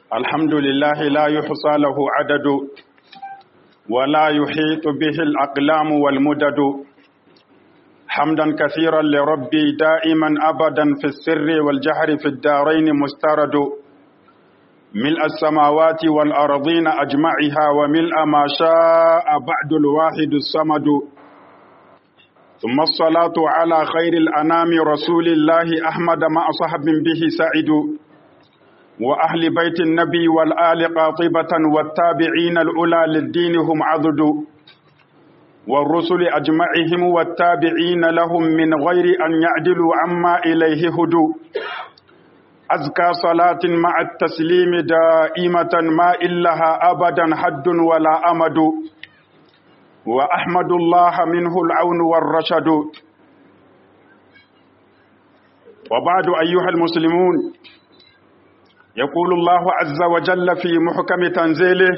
الحمد لله لا يحصى له عدد ولا يحيط به الأقلام والمدد حمدا كثيرا لربي دائما أبدا في السر والجهر في الدارين مسترد ملء السماوات والأرضين أجمعها وملء ما شاء بعد الواحد الصمد ثم الصلاة على خير الأنام رسول الله أحمد مع صحب به سعد وأهل بيت النبي والآل قاطبة والتابعين الأولى للدين هم عضد والرسل أجمعهم والتابعين لهم من غير أن يعدلوا عما إليه هدوا أزكى صلاة مع التسليم دائمة ما إلها أبدا حد ولا أمد وأحمد الله منه العون والرشد وبعد أيها المسلمون يقول الله عز وجل في محكم تنزيله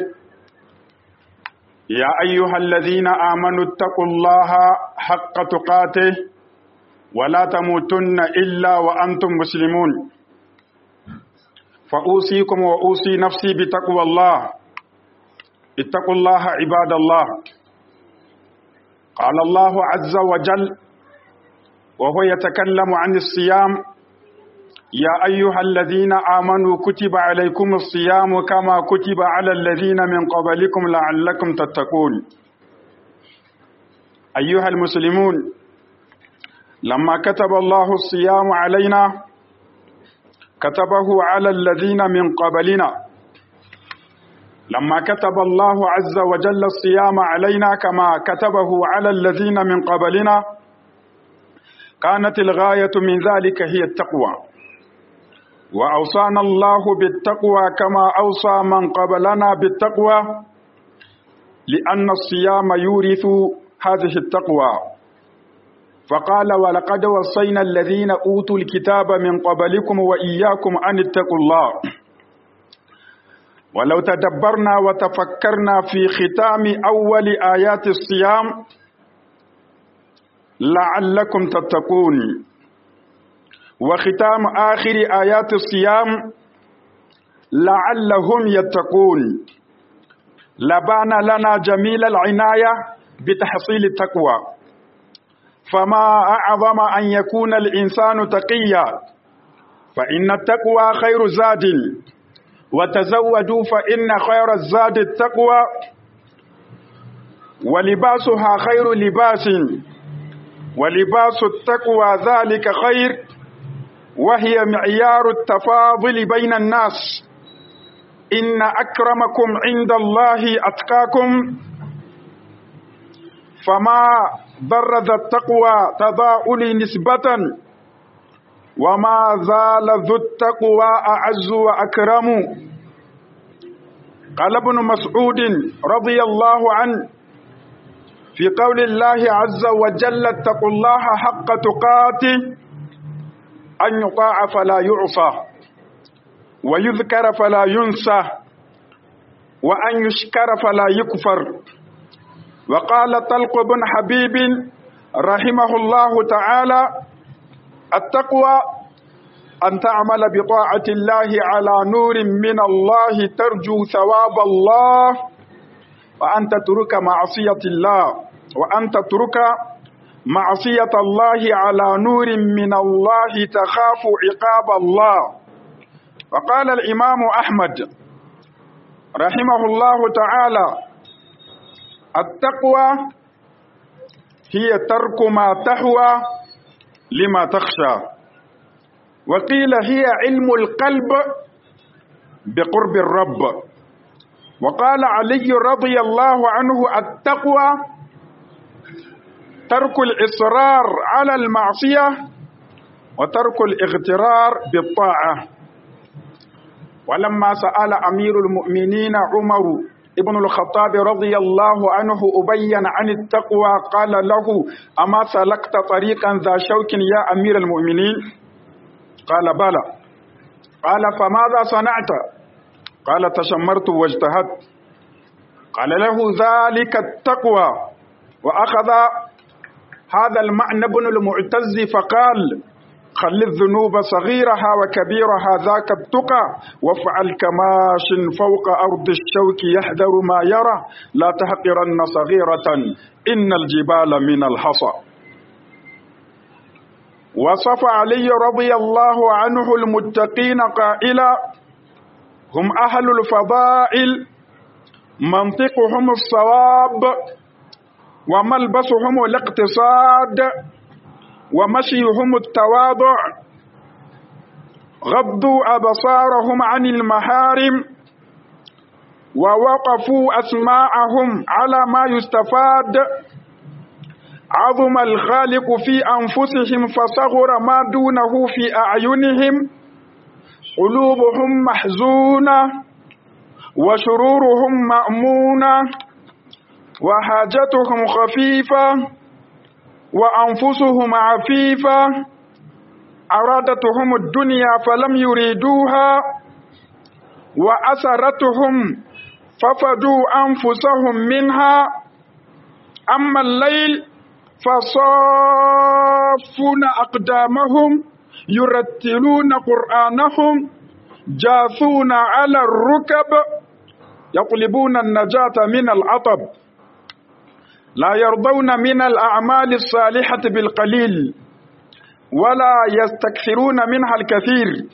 يا أيها الذين آمنوا اتقوا الله حق تقاته ولا تموتن إلا وأنتم مسلمون فأوصيكم وأوصي نفسي بتقوى الله اتقوا الله عباد الله قال الله عز وجل وهو يتكلم عن الصيام يا أيها الذين آمنوا كتب عليكم الصيام كما كتب على الذين من قبلكم لعلكم تتقون أيها المسلمون لما كتب الله الصيام علينا كتبه على الذين من قبلنا لما كتب الله عز وجل الصيام علينا كما كتبه على الذين من قبلنا كانت الغاية من ذلك هي التقوى وأوصانا الله بالتقوى كما أوصى من قبلنا بالتقوى لأن الصيام يورث هذه التقوى فقال ولقد وصينا الذين أوتوا الكتاب من قبلكم وإياكم أن اتقوا الله ولو تدبرنا وتفكرنا في ختام أول آيات الصيام لعلكم تتقون وختام آخر آيات الصيام لعلهم يتقون لبان لنا جميل العناية بتحصيل التقوى فما أعظم أن يكون الإنسان تقيا فإن التقوى خير زاد وتزودوا فإن خير الزاد التقوى ولباسها خير لباس ولباس التقوى ذلك خير وهي معيار التفاضل بين الناس إن أكرمكم عند الله أتقاكم فما ضر ذا التقوى تضاؤل نسبة وما زال ذو التقوى أعز وأكرم قال ابن مسعود رضي الله عنه في قول الله عز وجل اتقوا الله حق تقاته أن يطاع فلا يعصى ويذكر فلا ينسى وأن يشكر فلا يكفر وقال طلق بن حبيب رحمه الله تعالى التقوى أن تعمل بطاعة الله على نور من الله ترجو ثواب الله وأن تترك معصية الله وأن تترك معصية الله على نور من الله تخاف عقاب الله وقال الإمام أحمد رحمه الله تعالى التقوى هي ترك ما تهوى لما تخشى وقيل هي علم القلب بقرب الرب وقال علي رضي الله عنه التقوى ترك الإصرار على المعصية وترك الاغترار بالطاعة ولما سأل أمير المؤمنين عمر ابن الخطاب رضي الله عنه أبين عن التقوى قال له أما سلكت طريقا ذا شوك يا أمير المؤمنين قال بلى قال فماذا صنعت قال تشمرت واجتهدت قال له ذلك التقوى وأخذ هذا المعنى ابن المعتز فقال خل الذنوب صغيرها وكبيرها ذاك التقى وافعل كماش فوق أرض الشوك يحذر ما يرى لا تحقرن صغيرة إن الجبال من الحصى وصف علي رضي الله عنه المتقين قائلا هم أهل الفضائل منطقهم الصواب وملبسهم الاقتصاد ومشيهم التواضع غضوا أبصارهم عن المحارم ووقفوا أسماعهم على ما يستفاد عظم الخالق في أنفسهم فصغر ما دونه في أعينهم قلوبهم محزونة وشرورهم مأمونة وحاجتهم خفيفة وأنفسهم عفيفة أرادتهم الدنيا فلم يريدوها وأسرتهم ففدوا أنفسهم منها أما الليل فصافون أقدامهم يرتلون قرآنهم جاثون على الركب يطلبون النجاة من العطب لا يرضون من الأعمال الصالحة بالقليل ولا يستكثرون منها الكثير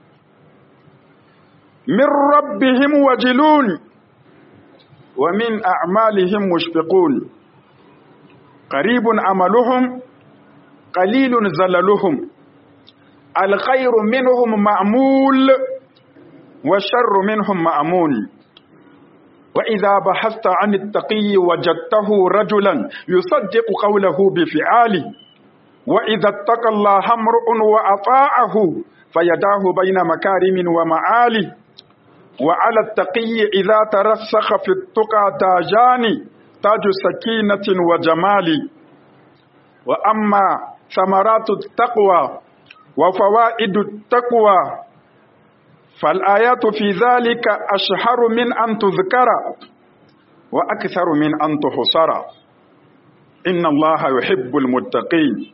من ربهم وجلون ومن أعمالهم مشفقون قريب عملهم قليل زللهم الخير منهم مأمول والشر منهم مأمون وإذا بحثت عن التقي وجدته رجلا يصدق قوله بفعاله وإذا اتقى الله امرؤ وأطاعه فيداه بين مكارم ومعالي وعلى التقي إذا ترسخ في التقى تاجان تاج سكينة وجمال وأما ثمرات التقوى وفوائد التقوى فالآيات في ذلك أشهر من أن تذكر وأكثر من أن تحصر إن الله يحب المتقين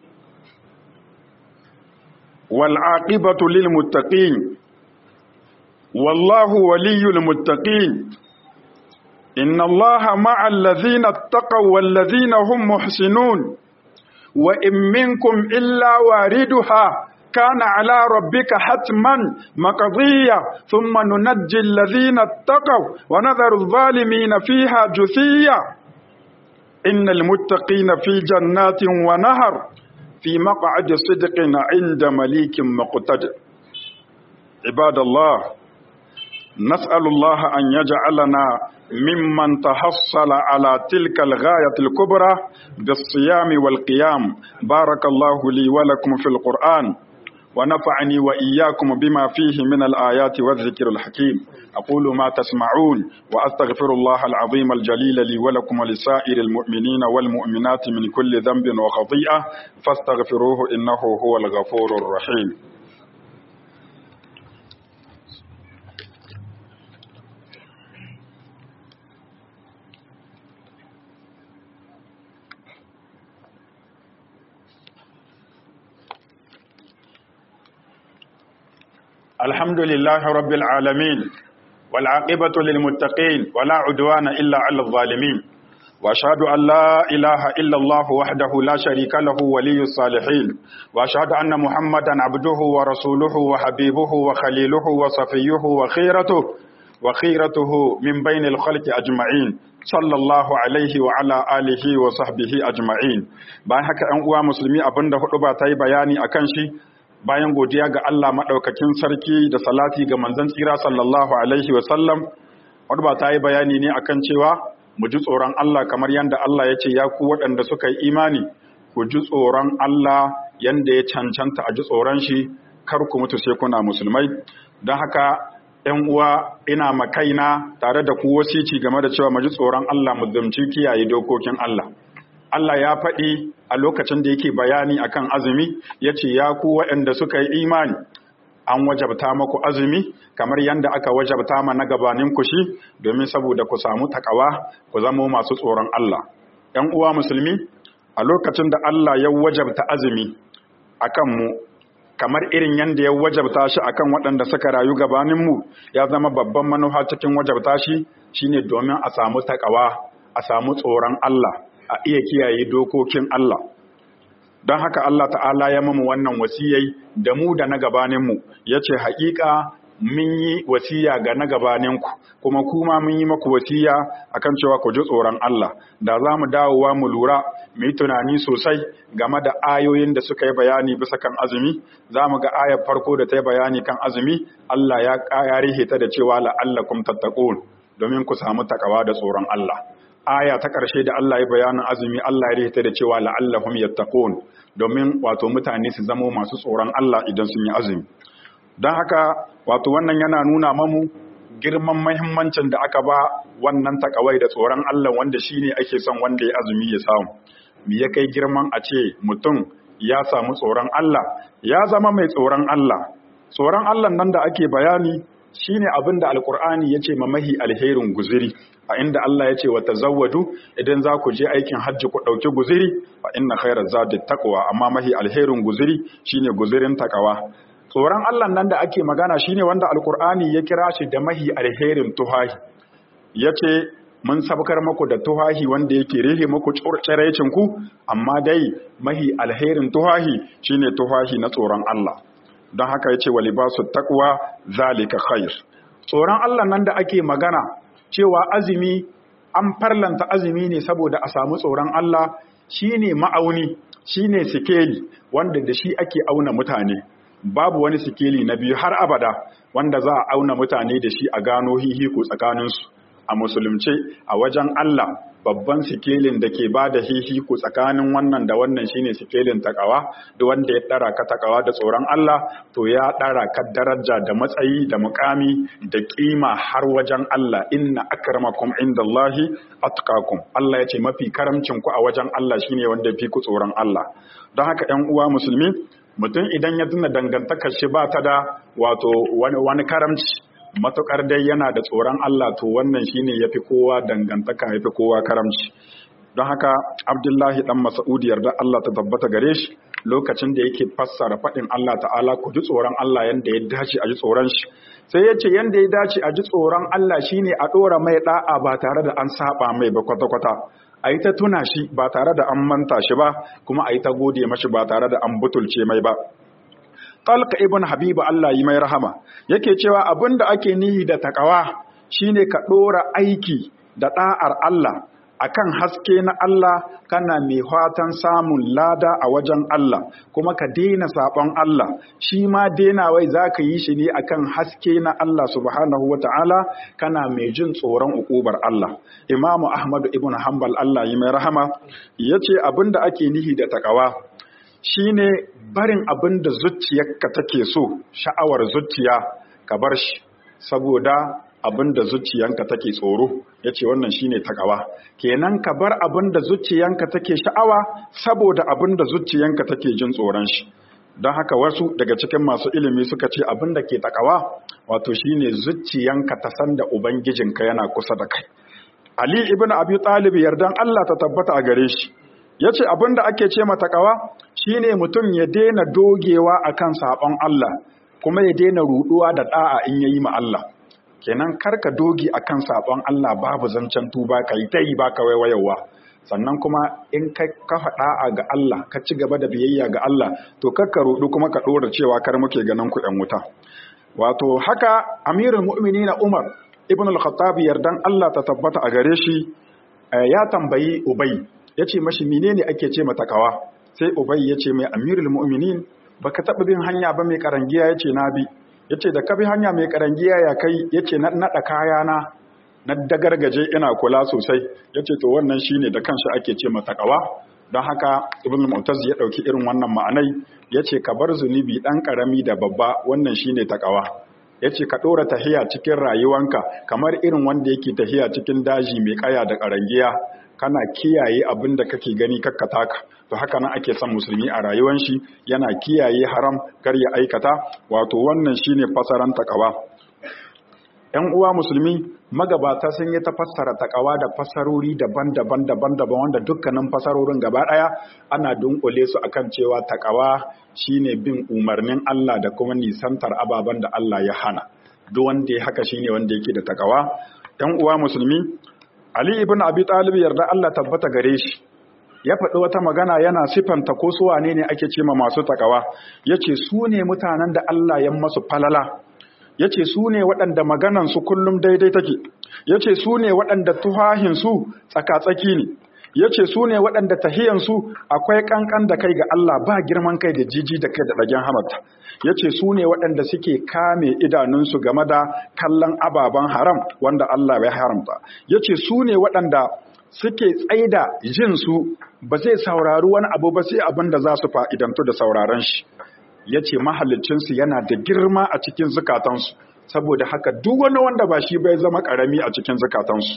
والعاقبة للمتقين والله ولي المتقين إن الله مع الذين اتقوا والذين هم محسنون وإن منكم إلا واردها كان على ربك حتما مقضية ثم ننجي الذين اتقوا ونذر الظالمين فيها جثيا إن المتقين في جنات ونهر في مقعد صدق عند مليك مقتدر عباد الله نسأل الله أن يجعلنا ممن تحصل على تلك الغاية الكبرى بالصيام والقيام بارك الله لي ولكم في القرآن ونفعني وإياكم بما فيه من الآيات والذكر الحكيم أقول ما تسمعون وأستغفر الله العظيم الجليل لي ولكم ولسائر المؤمنين والمؤمنات من كل ذنب وخطيئة فاستغفروه إنه هو الغفور الرحيم الحمد لله رب العالمين والعاقبة للمتقين ولا عدوان إلا على الظالمين وأشهد أن لا إله إلا الله وحده لا شريك له ولي الصالحين وأشهد أن محمدا عبده ورسوله وحبيبه وخليله وصفيه وخيرته وخيرته من بين الخلق أجمعين صلى الله عليه وعلى آله وصحبه أجمعين bayan haka ‘yan uwa musulmi abinda hudu ba ta yi bayani a kan shi bayan godiya ga Allah maɗaukakin sarki da salati ga manzon tsira sallallahu alaihi wasallam wadda ba ta yi bayani ne akan cewa mu ji tsoron Allah kamar yadda Allah ya ce ya ku waɗanda suka yi imani ku ji tsoron Allah yadda ya cancanta a ji tsoron shi kar ku mutu sai kuna musulmai don haka ‘yan uwa ina makaina tare da ku wasici game da cewa mu ji tsoron Allah mu zamci kiyaye dokokin Allah Allah ya faɗi a lokacin da yake bayani akan azumi ya ce ya ku waɗanda suka yi imani an wajabta maku azumi kamar yadda aka wajabta ma na gabanin ku shi domin saboda ku samu takawa ku zamo masu tsoron Allah ‘yan uwa musulmi a lokacin da Allah ya wajabta azumi akan mu kamar irin yadda ya wajabta shi akan waɗanda suka rayu gabaninmu ya zama babban manufa cikin wajabta shi shine domin a samu takawa a samu tsoron Allah a iya kiyaye dokokin Allah don haka Allah ta'ala ya mamu wannan wasiyai da mu da na gabaninmu ya ce haƙiƙa mun yi wasiya ga na gabaninku kuma kuma mun yi maku wasiya akan cewa ku ji tsoron Allah da za mu dawowa mu lura mu yi tunani sosai game da ayoyin da suka yi bayani bisa kan azumi za mu ga ayar farko da ta yi bayani kan azumi Allah ya ƙayarihe ta da cewa la'allakum tattaqun domin ku samu takawa da tsoron Allah aya ta ƙarshe da Allah ya bayanin azumi Allah ya rihita da cewa la'allahum yattaqun domin wato mutane su zamo masu tsoron Allah idan sun yi azumi don haka wato wannan yana nuna mamu girman mahimmancin da aka ba wannan takawai da tsoron Allah wanda shine ake son wanda ya azumi ya samu me ya kai girman a ce mutum ya samu tsoron Allah ya zama mai tsoron Allah tsoron Allah nan da ake bayani shine abin da alkur'ani ya ce ma mahi alherin guziri a inda Allah ya ce wa tazawwadu idan za ku je aikin hajji ku ɗauki guziri fa inna khairaz zadi taqwa amma mahi alherin guziri shine guzirin takawa tsoron Allah nan da ake magana shine wanda alkur'ani ya kira shi da mahi alherin tuhahi yace mun sabkar muku da tuhahi wanda yake rihe muku tsiraicin ku amma dai mahi alherin tuhahi shine tuhahi na tsoron Allah don haka yace wa libasu taqwa zalika khair tsoron Allah nan da ake magana cewa azumi an farlanta azumi ne saboda a samu tsoron Allah shine ma'auni shine sikeli wanda da shi ake auna mutane babu wani sikeli na biyu har abada wanda za a auna mutane da shi a gano hihiku tsakaninsu a musulunce a wajen Allah babban sikelin da ke ba da hihiku tsakanin wannan da wannan shine sikelin takawa da wanda ya ɗara ka takawa da tsoron Allah to ya ɗara ka daraja da matsayi da mukami da kima har wajen Allah inna akramakum indallahi atqakum Allah ya ce mafi karamcin ku a wajen Allah shine wanda fi ku tsoron Allah don haka 'yan uwa musulmi mutum idan ya tuna dangantakar shi ba ta da wato wani, wani karamci matukar dai yana da tsoron Allah to wannan shine yafi kowa dangantaka yafi kowa karamci don haka Abdullahi dan Mas'ud yarda Allah ta tabbata gare shi lokacin da yake fassara faɗin Allah ta'ala ku ji tsoron Allah yanda ya dace a ji tsoron shi sai ya ce yanda ya dace a ji tsoron Allah shine a ɗora mai ɗa'a ba tare da an saba mai ba kwata-kwata a yi ta tuna shi ba tare da an manta shi ba kuma a yi ta gode mashi ba tare da an butulce mai ba Talka ibn Habibu Allah yi mai rahama yake cewa abin da ake nihi da takawa shine ka ɗora aiki da ɗa'ar Allah akan haske na Allah kana mai fatan samun lada a wajen Allah kuma ka daina saɓon Allah shi ma wai za ka yi shi ne akan haske na Allah subhanahu wa ta'ala kana mai jin tsoron ukubar Allah imamu ahmadu ibn hanbal Allah yi mai rahama ya ce abin da ake nihi da takawa shine barin abin da zuciyarka take so sha'awar zuciya ka bar shi saboda abin da zuciyanka take tsoro ya ce wannan shine takawa kenan ka bar abin da zuciyanka take sha'awa saboda abin da zuciyanka take jin tsoron shi don haka wasu daga cikin masu ilimi suka ce abin da ke takawa wato shine zuciyanka ta san da ubangijinka yana kusa da kai ali ibn abi talib yardan Allah ta tabbata a gare shi yace abin da ake ce ma takawa shine mutum ya daina dogewa akan sabon Allah kuma ya daina ruduwa da da'a in yayi ma Allah kenan karka dogi akan sabon Allah babu zancen tuba ka yi ta yi baka waiwayawa sannan kuma in ka kafa da'a ga Allah ka ci gaba da biyayya ga Allah to karka rudu kuma ka dora cewa kar muke ganin ku ɗan wuta wato haka amirul mu'minin Umar ibn al-Khattab yardan Allah ta tabbata a gare shi ya tambayi Ubay yace mashi menene ake ce mata kawa sai Ubay yace mai amirul mu'minin baka taɓa bin hanya ba mai karangiya yace na bi ya ce da ka bi hanya mai karangiya ya kai ya ce na naɗa kayana na dagargaje ina kula sosai ya ce to wannan shi ne da kanshi ake ce matakawa don haka ibn mu'taz ya ɗauki irin wannan ma'anai ya ce ka bar zunubi ɗan ƙarami da babba wannan shi ne takawa ya ce ka ɗora tahiya cikin rayuwanka kamar irin wanda yake tahiya cikin daji mai ƙaya da ƙarangiya kana kiyaye abin da kake gani kakkataka to haka nan ake son musulmi a rayuwar shi yana kiyaye haram kar ya aikata wato wannan shine fasaran takawa ‘yan uwa musulmi magabata sun yi ta fassara takawa da fassarori daban-daban daban-daban wanda dukkanin fassarorin gaba ɗaya ana dunkule su akan cewa takawa shine bin umarnin Allah da kuma nisantar ababen da Allah ya hana duk wanda ya haka shine wanda yake da takawa ‘yan uwa musulmi Ali ibn Abi Talib yarda Allah tabbata gare shi ya faɗi wata magana yana sifanta ko su wane ne ake ce ma masu takawa yace su ne mutanen da Allah ya masu falala ya ce su ne waɗanda maganansu kullum daidai take ya ce su ne waɗanda tuhahinsu tsakatsaki ne ya ce su ne waɗanda tahiyansu akwai ƙanƙan da kai ga Allah ba girman kai da jiji da kai da ɗagen hamata ya ce su ne waɗanda suke kame idanunsu game da kallon ababen haram wanda Allah ya haramta ya ce su ne waɗanda suke tsaida jinsu ba zai saurari wani abu ba sai abin da za su fa'idantu da sauraron shi ya ce mahalicinsu yana da girma a cikin zukatansu saboda haka duk wani wanda ba shi bai zama ƙarami a cikin zukatansu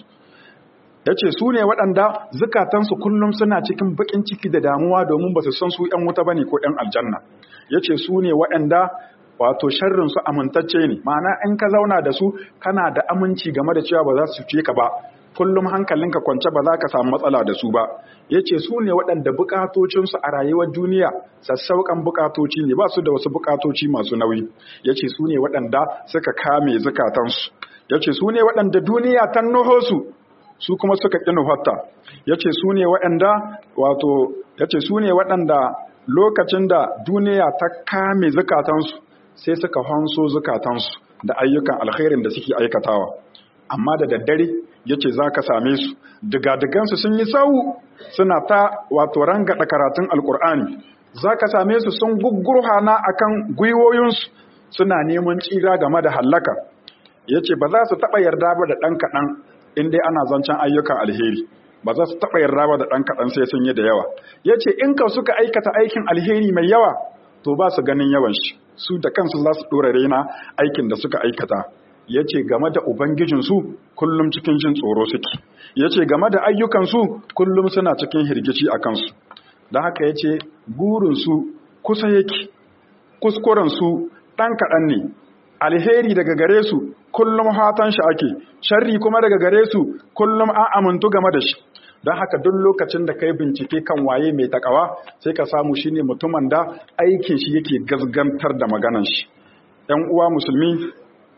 ya ce su ne waɗanda zukatansu kullum suna cikin baƙin ciki da damuwa domin ba su san su ‘yan wuta ba ne ko ‘yan aljanna ya ce su ne waɗanda wato sharrinsu amintacce ne ma'ana in ka zauna da su kana da aminci game da cewa ba za su ce ka ba kullum hankalinka kwance ba za ka samu matsala da su ba ya ce su ne waɗanda bukatocinsu a rayuwar duniya sassauƙan bukatoci ne ba su da wasu bukatoci masu nauyi ya ce su ne waɗanda suka kame zukatansu ya ce su ne waɗanda duniya ta nuho su su kuma suka ƙi nufatta ya ce su ne waɗanda wato ya ce su ne waɗanda lokacin da duniya ta kame zukatansu sai suka hanso zukatansu da ayyukan alkhairin da suke aikatawa amma da daddare ya ce za ka same su digadigansu sun yi sau suna ta wato rangada karatun alkur'ani za ka same su sun gugurhana a kan gwiwoyinsu suna neman tsira game da hallaka ya ce ba za su taɓa yarda ba da ɗan kaɗan in dai ana zancen ayyukan alheri ba za su taɓa yarda ba da ɗan kaɗan sai sun yi da yawa ya ce in ka suka aikata aikin alheri mai yawa to ba su ganin yawan shi su da kansu za su ɗora raina aikin da suka aikata ya ce game da Ubangijinsu kullum cikin jin tsoro suke, ya ce game da ayyukansu kullum suna cikin hirgici a kansu, da haka ya ce burinsu kusa yake, kuskurensu ɗan kaɗan ne, alheri daga gare su kullum hatan shi ake, sharri kuma daga gare su kullum an amintu game da shi. Don haka duk lokacin da kai bincike kan waye mai takawa sai ka samu shi ne mutumin da aikin shi yake gazgantar da maganan shi. ‘Yan uwa musulmi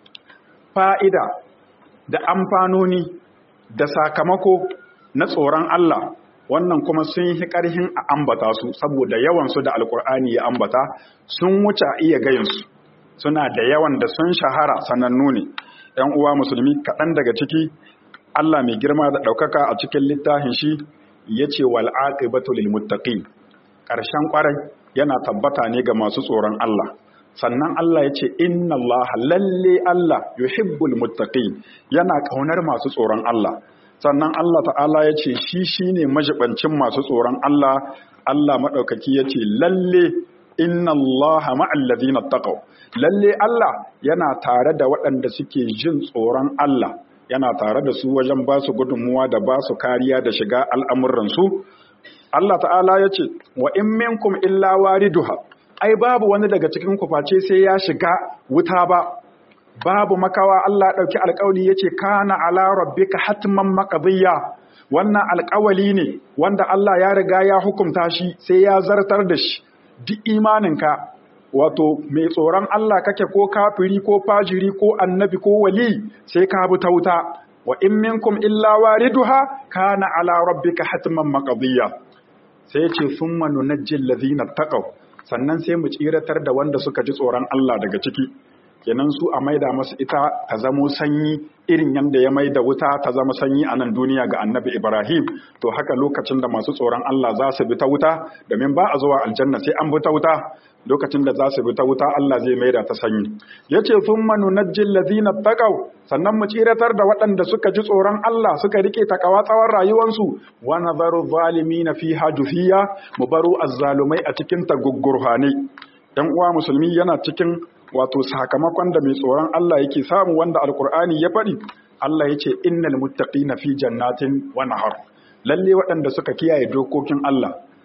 fa'ida da amfanoni da sakamako na tsoron Allah wannan kuma sun yi ƙarhin a ambata su saboda yawansu da alkur'ani ya ambata sun wuce a iya gayinsu suna da yawan da sun shahara sanannu ne ‘yan uwa musulmi kaɗan daga ciki Allah mai girma da ɗaukaka a cikin littafin shi ya ce wal'aƙibatu lil muttaqin ƙarshen ƙwarai yana tabbata ne ga masu tsoron Allah sannan Allah ya ce inna Allah lalle Allah yuhibbul muttaqin yana kaunar masu tsoron Allah sannan Allah ta'ala ya ce shi shine majibancin masu tsoron Allah Allah madaukaki ya ce lalle inna Allah ma'al ladina taqaw lalle Allah yana tare da waɗanda suke jin tsoron Allah yana tare da su wajen ba su gudunmuwa da ba su kariya da shiga al'amuransu Allah ta'ala ya ce wa in minkum illa wariduha ai babu wani daga cikin kuface sai ya shiga wuta ba babu makawa Allah ɗauki alƙawli yace kana ala rabbika hatman maqdiya wannan alƙawali ne wanda Allah ya riga ya hukunta shi sai ya zartar da shi duk imaninka wato mai tsoron Allah kake ko kafiri ko fajiri ko annabi ko wali sai ka bi ta wuta wa in minkum illa wariduha kana ala rabbika hatman maqdiya sai ya ce summa nunajjil ladina taqaw sannan sai mu tsiratar da wanda suka ji tsoron Allah daga ciki kenan su a maida masu ita ta zamo sanyi irin yadda ya maida wuta ta zama sanyi a nan duniya ga annabi Ibrahim to haka lokacin da masu tsoron Allah za su bi ta wuta domin ba a zuwa aljanna sai an bi ta wuta lokacin da za su bi ta wuta Allah zai maida ta sanyi yace thumma nunajjil ladina taqaw sannan mu tsiratar da waɗanda suka ji tsoron Allah suka rike takawa tsawon rayuwarsu wa nadharu zalimina fiha jufiya mu baro azzalumai a cikin taguggurhane dan uwa musulmi yana cikin wato sakamakon da mai tsoron Allah yake samu wanda alkur'ani ya faɗi Allah ya ce innal muttaqina fi jannatin wa nahar lalle waɗanda suka kiyaye dokokin Allah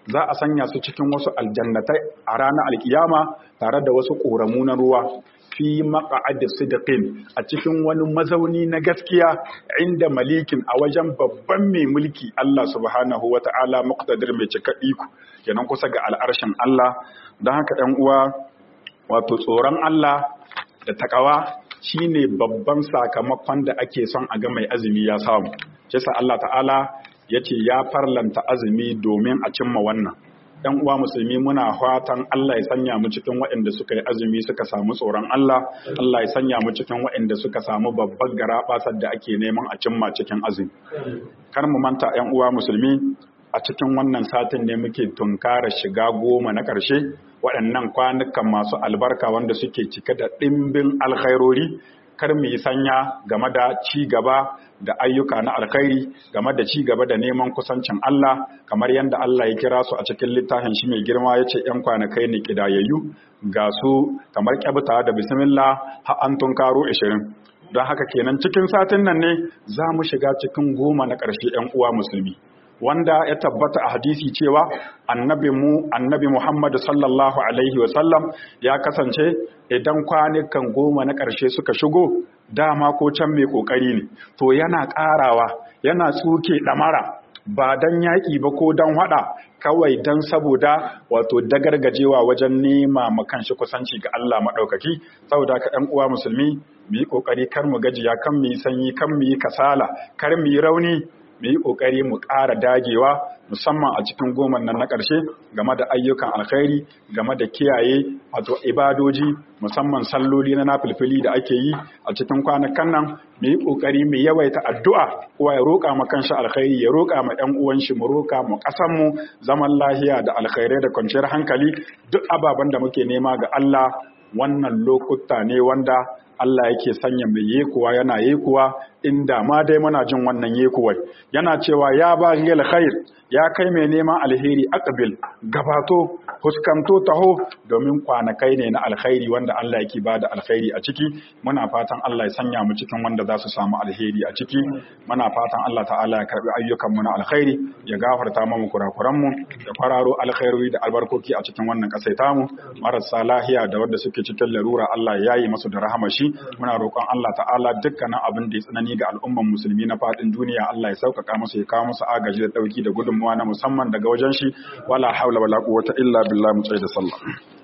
za a sanya su cikin wasu aljannatai a ranar alkiyama tare da wasu ƙoramu na ruwa fi maqa'adi sidqin a cikin wani mazauni na gaskiya inda malikin a wajen babban mai mulki Allah subhanahu wata'ala muqtadir mai cika iko kenan kusa ga al'arshin Allah don haka ɗan uwa wato tsoron Allah da takawa shine babban sakamakon da ake son a ga mai azumi ya samu shi Allah ta'ala yace ya farlanta azumi domin a cimma wannan ‘yan uwa musulmi muna fatan Allah ya sanya mu cikin waɗanda suka yi azumi suka samu tsoron Allah, Allah ya sanya mu cikin waɗanda suka samu babbar garaɓasar da ake neman a cimma cikin azumi. Kar mu manta ‘yan uwa musulmi a cikin wannan satin ne muke tunkara shiga goma na ƙarshe waɗannan kwanukan masu albarka wanda suke cike da ɗimbin alkhairori kar mu yi sanya game da ci gaba da ayyuka na alkhairi game da ci gaba da neman kusancin Allah kamar yadda Allah ya kira su a cikin littafin shi mai girma ya ce ‘yan kwanakai ne kidayayyu ga su kamar kyabta da bismillah har an tunkaro ashirin don haka kenan cikin satin nan ne za mu shiga cikin goma na ƙarshe ‘yan uwa musulmi wanda ya tabbata a hadisi cewa annabi mu annabi Muhammad sallallahu alaihi wa sallam ya kasance idan kwanukan goma na ƙarshe suka shigo dama ko can mai kokari ne to yana ƙarawa yana tsuke ɗamara ba dan yaƙi ba ko dan haɗa kawai dan saboda wato dagargajewa wajen nema ma kanshi kusanci ga Allah maɗaukaki saboda ka ɗan uwa musulmi mu yi ƙoƙari kar mu gajiya kan mu yi sanyi kan mu yi kasala kar mu yi rauni mu yi ƙoƙari mu ƙara dagewa musamman a cikin goma nan na ƙarshe game da ayyukan alkhairi game da kiyaye wato ibadoji musamman salloli na nafilfili da ake yi a cikin kwanakan nan mu yi ƙoƙari mu yawaita addu'a kowa ya roƙa ma kanshi alkhairi ya roƙa ma ƴan uwan shi mu roƙa mu ƙasan mu zaman lahiya da alkhairai da kwanciyar hankali duk ababen da muke nema ga Allah wannan lokuta ne wanda Allah yake sanya mai yekuwa yana yekuwa inda ma dai muna jin wannan yekuwar yana cewa ya ba khair ya kai mai neman alheri aqbil gabato fuskanto taho domin kwanakai ne na alkhairi wanda Allah yake ba da alkhairi a ciki muna fatan Allah ya sanya mu cikin wanda za su samu alheri a ciki muna fatan Allah ta'ala ya karbi ayyukan mu na alkhairi ya gafarta mu kurakuran mu da kwararo alkhairi da albarkoki a cikin wannan kasai tamu marasa lahiya da wanda suke cikin larura Allah ya yi masu da rahama shi muna roƙon Allah ta'ala dukkanin abin da ya tsanani ga al'umman musulmi na fadin duniya Allah ya sauƙaƙa musu ya kawo musu agaji da ɗauki da gudunmuwa na musamman daga wajen shi wala haula wala quwwata illa billah mu da sallah